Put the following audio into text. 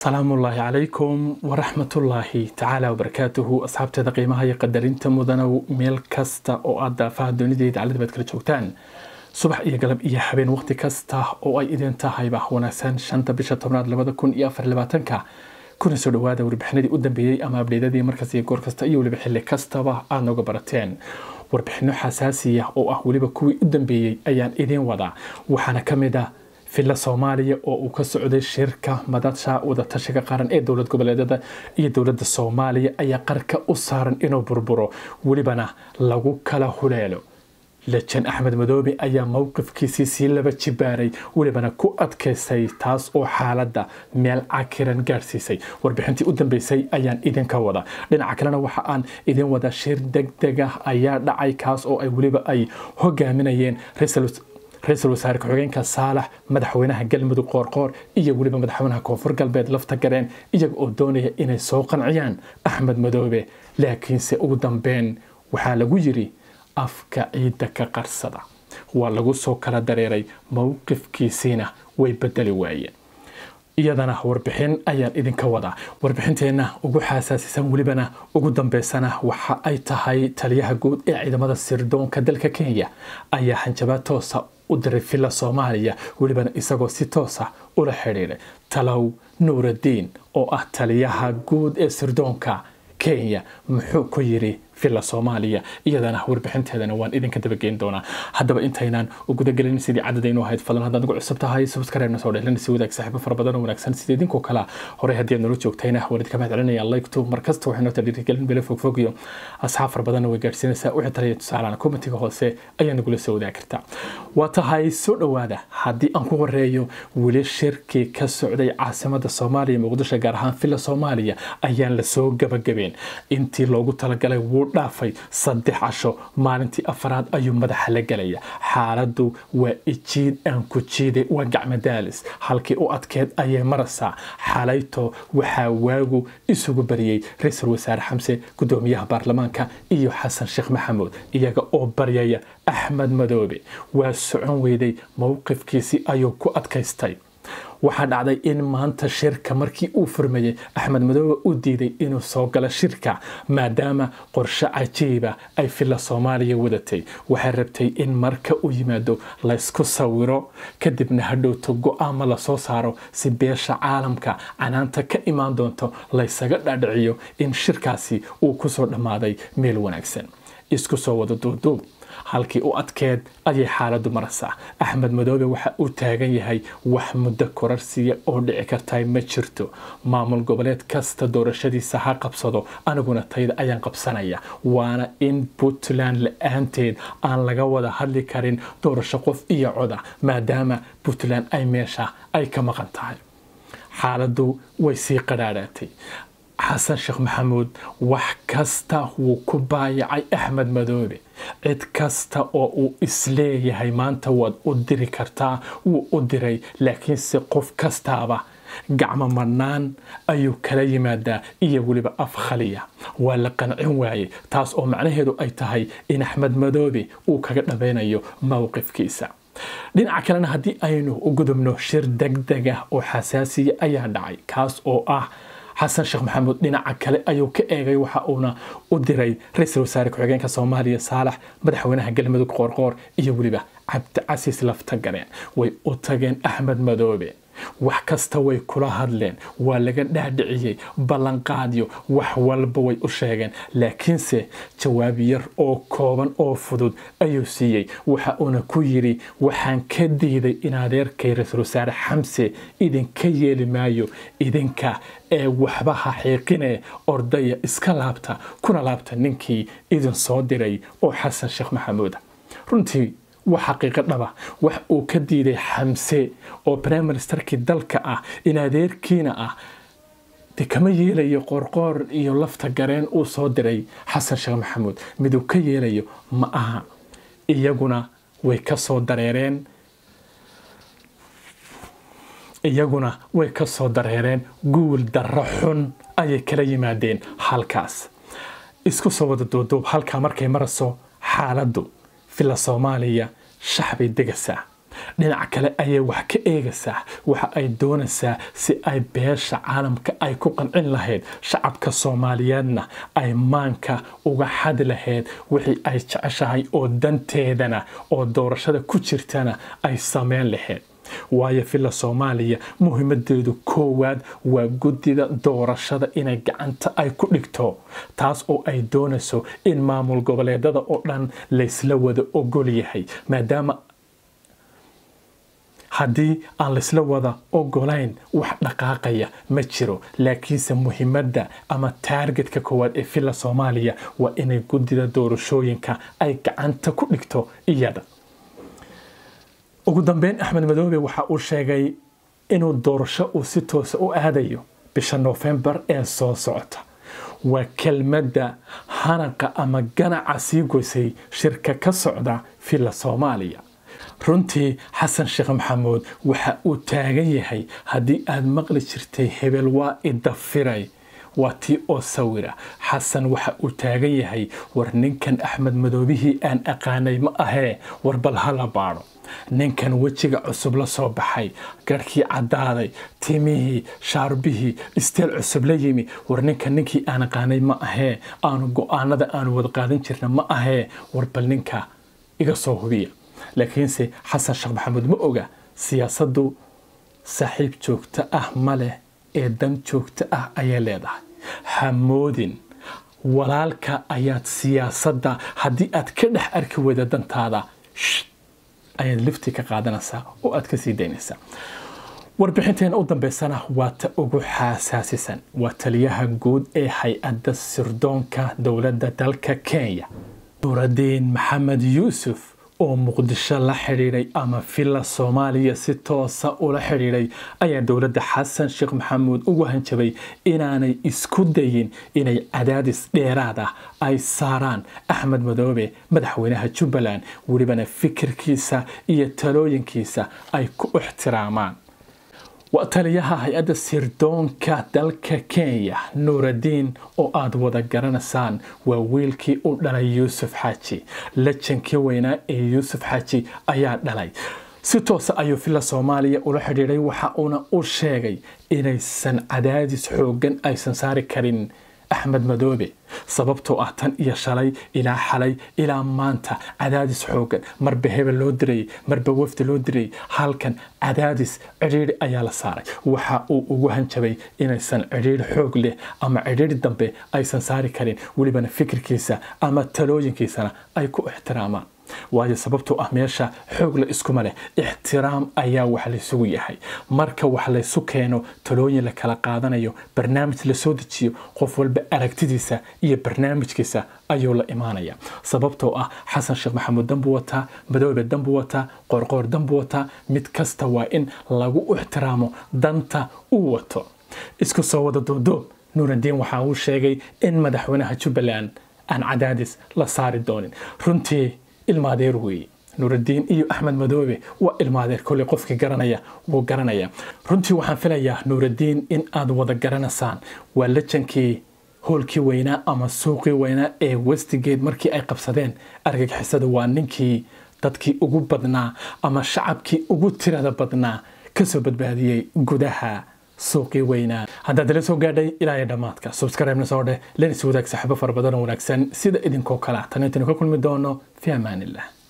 salaamullaahi calaykum waraxmatullaahi tacaala wabarakaatuhu asxaabteeda qiimaha iyo qadarinta mudanow meel kasta oo aad daafaha dunideyda calida baad kala joogtaan subax iyo galab iyo habeen waqti kasta oo ay idin tahayba wanaagsan shanta bisha tobnaad labada kun iyo afar labaatanka kuna soo dhawaada warbixinadii u dambeeyey ama abdheydadii markaas iyo goor kasta iyo weliba xilli kastaba aad nooga barateen warbixino xasaasiya oo ah weliba kuwii u dambeeyey ayaan idiin wadaa waxaana ka mid ah filla soomaaliya oo uu ka socday shirka madasha wadatashiga qaran ee dowlad goboleedyada iyo dowladda soomaaliya ayaa qarka u saaran inuu burburo welibana lagu kala huleelo lejan axmed madoobe ayaa mowqifkiisii sii laba jibaaray welibana ku adkaysay taas oo xaaladda meel cakiran gaadhsiisay warbixintii u dambeysay ayaan idinka wada dhinaca kalena waxa aan idin wada shir degdeg ah ayaa dhacay kaas oo ay weliba ay hogaaminayeen ra-iisul wasaare ku-xigeenka saalax madaxweynaha galmudug qoorqoor iyo weliba madaxweynaha koonfur galbeed lafta gareen iyaga oo doonaya inay soo qanciyaan axmed madoobe laakiinse ugu dambeyn waxaa lagu yiri afka ciidda ka qarsada waa lagu soo kala dareeray mowqifkiisiina way bedeli waayeen iyadana warbixin ayaan idinka wadaa warbixinteenna ugu xaasaasisan welibana ugu dambeysana waxa ay tahay taliyaha guud ee ciidamada sirdoonka dalka kenya ayaa hanjabaad toosa u diray villa soomaaliya welibana isagoo si toosa ula xidhiidhay talow nuuraddiin oo ah taliyaha guud ee sirdoonka kenya muxuu ku yiri villa soomaaliya iyadana warbixinteedana waan idinka dabageyn doonaa haddaba intaynaan u gudagelin sidii cadadaynu ahayd fadlan haddaad ugu cusub tahay subscribe-na soo dhehlana si wadaag saaxiibo fara badan oo wanaagsan sida idinkoo kale horey haddii aad nala joogtayna waan idinka mahad celinaya like-to markasta waxay noo tadhiirigelin bele fogfog iyo asxaab fara badanna way gaadhsiinaysaa wixii talaya tusaalana commentiga hoose ayaa nagula soo wadaagi kartaa waa tahay soo dhowaada haddii aan ku horeeyo weli shirkii ka socday caasimada soomaaliya muqdisho gaar ahaan villa soomaaliya ayaan lasoo gabagabeen intii loogu talagalay wuu dhaafay saddex casho maalintii afaraad ayuu madaxa la gelaya xaaladdu waa ijiid aan ku jiiday waa gacmadaalis halkii u adkeed ayay maraysaa xalayto waxaa waagu isugu bariyey ra-iisul wasaare xamse gudoomiyaha baarlamaanka iyo xasan sheekh maxamuud iyaga oo baryaya axmed madoobe waa socon weyday mowqifkiisii ayuu ku adkaystay waxaa dhacday in maanta shirka markii uu furmayey axmed madoobe u diiday inuu soo galo shirka maadaama qorshe cajiiba ay villa soomaaliya wadatay waxay rabtay in marka uu yimaado laysku sawiro kadibna hadhowto go-aama lasoo saaro si beesha caalamka canaanta ka imaan doonto laysaga dhaadhiciyo in shirkaasi uu kusoo dhammaaday meel wanaagsan isku soo wada duuduub halkii u adkeed ayay xaaladdu maraysaa axmed madoobe waxa uu taagan yahay wax muddo korarsiya oo dhici karta ma jirto maamul goboleed kasta doorashadiisa ha qabsado aniguna tayda ayaan qabsanaya waana in puntland la-aanteed aan laga wada hadli karin doorasho qof iyo coda maadaama puntland ay meesha ay ka maqan tahay xaaladdu way sii qadhaadhaatay xasan sheekh maxamuud wax kasta wuu ku baayacay axmed madoobe cid kasta oo uu isleeyahay maanta waad u diri kartaa wuu u diray laakiinse qof kastaaba gacmo madhnaan ayuu kala yimaadaa iyo weliba af khaliya waa la qancin waayey taas oo macnaheedu ay tahay in axmed madoobe uu kaga dhammaynayo mowqifkiisa dhinaca kalena haddii aynu u gudubno shir degdeg ah oo xasaasiya ayaa dhacay kaas oo ah xasan sheekh maxamuud dhinaca kale ayuu ka eegay waxa uuna u diray ra-iisul wasaare ku-xigeenka soomaaliya saalax madaxweynaha galmudug qoorqoor iyo weliba cabdicasiis lafta gareen way u tageen axmed madoobe wax kasta way kula hadleen waa laga dhaadhiciyey ballanqaadyo wax walba way u sheegeen laakiinse jawaab yar oo kooban oo fudud ayuu siiyey waxa uuna ku yidhi waxaan ka diiday in adeerkay ra-iisul wasaare xamse idinka yeeli maayo idinka ee waxba ha xiiqine ordaya iska laabta kuna laabta ninkii idin soo diray oo xasan sheekh maxamuuda runtii waa xaqiiqo dhaba wax uu ka diiday xamse oo brime ministerkii dalka ah in adeerkiina ah de kama yeelayo qorqoor iyo lafta gareen uu soo diray xasan sheekh maxamuud miduu ka yeelayo ma aha iyaguna way ka soo dareereen iyaguna way ka soo dareereen guul darro xun ayay kala yimaadeen halkaas isku soo wada duuduub halkaa markay marayso xaaladdu villa soomaaliya shaxbay degaysaa dhinaca kale ayay wax ka eegaysaa waxa ay doonaysaa si ay beesha caalamka ay ku qancin lahayd shacabka soomaaliyeedna ay maanka uga xadi lahayd wixii ay jeceshahay oo danteedana oo doorashada ku jirtana ay sameyn lahayd waayo villa soomaaliya muhiimadeedu koowaad waa guddida doorashada inay gacanta ay ku dhigto taas oo ay doonayso in maamul goboleedada oo dhan laysla wada ogol yahay maadaama haddii aan laysla wada ogolayn wax dhaqaaqaya ma jiro laakiinse muhiimadda ama taargetka koowaad ee villa soomaaliya waa inay guddida doorashooyinka ay gacanta ku dhigto iyada ugu dambeyn axmed madoobe waxa uu sheegay inuu doorasho uu si toosa u aadayo bisha noofembar ee soo socota waa kelmadda hanaqa ama ganaca sii goysay shirka ka socda villa soomaaliya runtii xasan sheekh maxamuud waxa uu taagan yahay haddii aad maqli jirtay hebel waa idafiray waa tii oo sawira xasan waxa uu taagan yahay war ninkan axmed madoobihii aan aqaanay ma ahee war bal hala baadho ninkan wejiga cusub la soo baxay garhkii caddaaday timihii shaarbihii isteel cusub la yimi war ninkan ninkii aan aqaanay ma ahee aanu go-aanada aanu wada qaadan jirna ma ahee war bal ninka iga soo hubiya laakiinse xasan sheekh maxamuud ma oga siyaasaddu saaxiib joogto ah ma leh ee dan joogto ah ayay leedahay hamoodin walaalka ayaad siyaasadda haddii aad ka dhex arki weyda dantaada ayaad lifti ka qaadanaysaa oo aad ka sii daynaysaa warbixinteena u dambeysana waa ta ugu xasaasisan waa taliyaha guud ee hay-adda sirdoonka dowladda dalka kenya nuuradiin maxamed yuusuf oo muqdisho la xidhiidhay ama villa soomaaliya si toosa ula xidhiidhay ayaa dowladda xasan sheekh maxamuud ugu hanjabay inaanay isku dayin inay cadaadis dheeraad ah ay saaraan axmed madoobe madaxweynaha jubbaland welibana fikirkiisa iyo talooyinkiisa ay ku ixtiraamaan waa taliyaha hay-adda sirdoonka dalka kenya nuuradiin oo aada wada garanaysaan waa wiilkii u dhalay yuusuf xaaji lajankii weynaa ee yuusuf xaaji ayaa dhalay si toosa ayuu villa soomaaliya ula xidhiidhay waxa uuna u sheegay inaysan cadaadis xooggan aysan saari karin axmed madoobe sababtoo ah tan iyo shalay ilaa xalay ilaa maanta cadaadis xoogan marba hebel loo dirayay marba wafdi loo dirayay halkan cadaadis cidhiidhi ayaa la saaray waxa uu ugu hanjabay inaysan cidhiidhi xoog leh ama cidhiidhi dambe aysan saari karin welibana fikirkiisa ama talooyinkiisana ay ku ixtiraamaan waayo sababtoo ah meesha xoog la iskuma leh ixtiraam ayaa wax laysugu yahay marka wax laysu keeno talooyin la kala qaadanayo barnaamij lasoo dejiyo qof walba aragtidiisa iyo barnaamijkiisa ayuu la imaanaya sababtoo ah xasan sheekh maxamuud danbuu wataa madoobe danbuu wataa qoorqoor danbuu wataa mid kasta waa in lagu ixtiraamo danta uu wato isku soo wada doodoob nuuradiin waxa uu sheegay in madaxweynaha jubbaland aan cadaadis la saari doonin runtii ilmaadeer weeye nuuradiin iyo axmed madoobe waa ilmaadeer kolley qofkii garanaya wuu garanaya runtii waxaan filayaa nuuradiin in aad wada garanaysaan waa lajankii hoolkii weynaa ama suuqii weynaa ee westigate markii ay qabsadeen argagixisada waa ninkii dadkii ugu badnaa ama shacabkii ugu tirada badnaa kasoo badbaadiyey gudaha suuqii weynaa haddaad ila soo gaadhay ilaa iyo dhammaadka subscribe-na soo dheh lenis wadaag saaxiibo fara badan oo wanaagsan sida idinkoo kale tan intaynu ka kulmi doono fi amaanillah